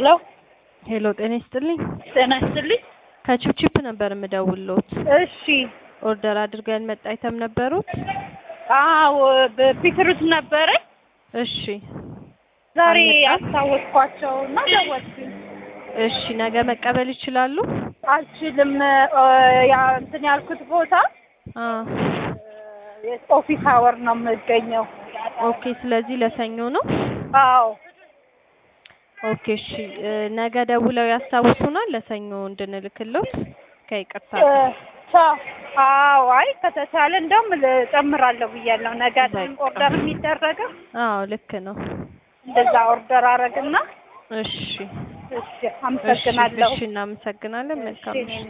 ሄሎ ሄሎ ጤና ይስጥልኝ። ጤና ይስጥልኝ። ከቺፕቺፕ ነበር የምደውልዎት። እሺ ኦርደር አድርገን መጣ አይተም ነበሩት? አዎ በፒትሩት ነበረኝ። እሺ ዛሬ አልመጣም? አስታወስኳቸው እና ደወልኩኝ። እሺ ነገ መቀበል ይችላሉ? አልችልም እ፣ ያ እንትን ያልኩት ቦታ አ ኦፊስ አወር ነው የምገኘው። ኦኬ። ስለዚህ ለሰኞ ነው። አዎ ኦኬ እሺ እ፣ ነገ ደውለው ያስታውሱናል ለሰኞ እንድንልክሎት ከይቅርታ እ፣ ቻው። አዎ አይ ከተቻለ እንደውም እጨምራለሁ ብያለሁ። ነገ አይደለም በቃ። ኦርደር የሚደረገው አዎ ልክ ነው። እንደዛ ኦርደር አረግና እሺ እሺ አመሰግናለሁ። እሺ እናመሰግናለን። መልካም እሺ፣ እኔም